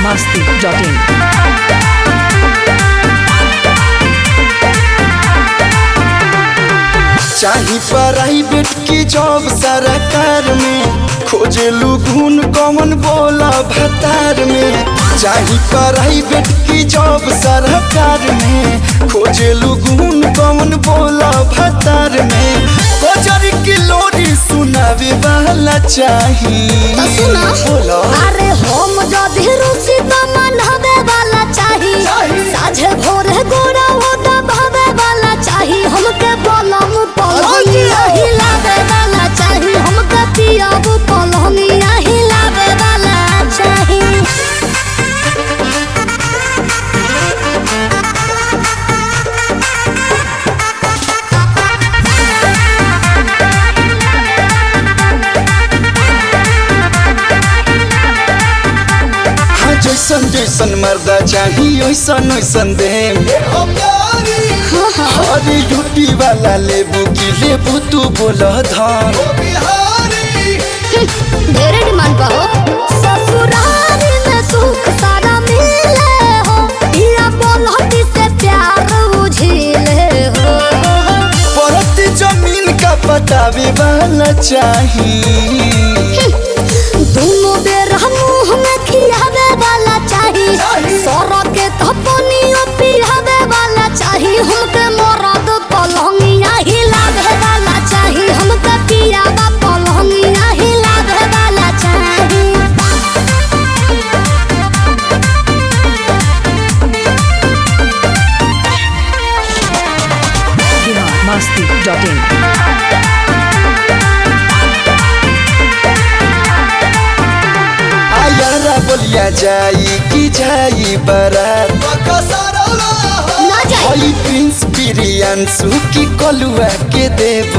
masti.in. चाही private की job सरकार में खोजेलू घून कौन बोला भतार में चाही प्राइवेट की जॉब सरकार में खोजेलू घून कौन बोला भतार में कोचर की लोरी सुनावे वाला चाही तो सुना बोलो अरे हम जदि रुचि त मनहबे वाला चाही चाही। साझे भोरे गोरा ओदा भावे वाला चाही हमके बलम पलंगिया हिलावे वाला चाही हमके पियाब पलंगिया हिलावे वाला चाही हाँ जैसन जैसन मर्दा चाही ओइसन ओइसन देम अरे यूटी वाला लेबू की लेबू तू बोला धान ढेरे डिमांड बा हो ससुराल में सुख सारा मिले हो इया बोलहटी से प्यार बुझिले हो परत जमीन का पटावे वाला चाही दोनों बेर मुंह में खियावे वाला चाही सर के थपनियो पियावे वाला चाही हमके मरद पलंगिया हिलावे वाला चाही हमके पियावा पलंगिया हिलावे वाला चाही Bihar masti.in. आयारा बोलिया जाई की जाई बारात ना जाए हई प्रिंस प्रियांशु की कलुआ के देबू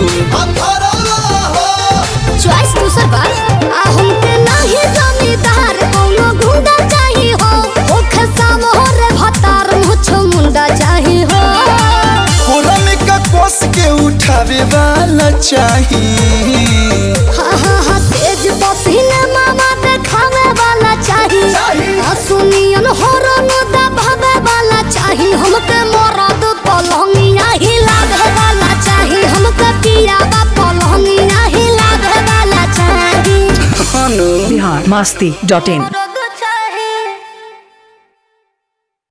चॉइस दूसर बार आ हमके नाही जमीदार कोनो गुंडा चाही हो ओखे सामोर भतार मुछ मुंडा चाही हो कोरा में का कोस के उठावे वाला चाही हा हा हा तेज पसीने मामा देखावे वाला चाही आ सुनियन हरन दबावे वाला चाही हमके मरद पलंगिया हिलावे वाला चाही हमके पियावा पलंगिया हिलावे वाला चाही हनु Bihar masti.in.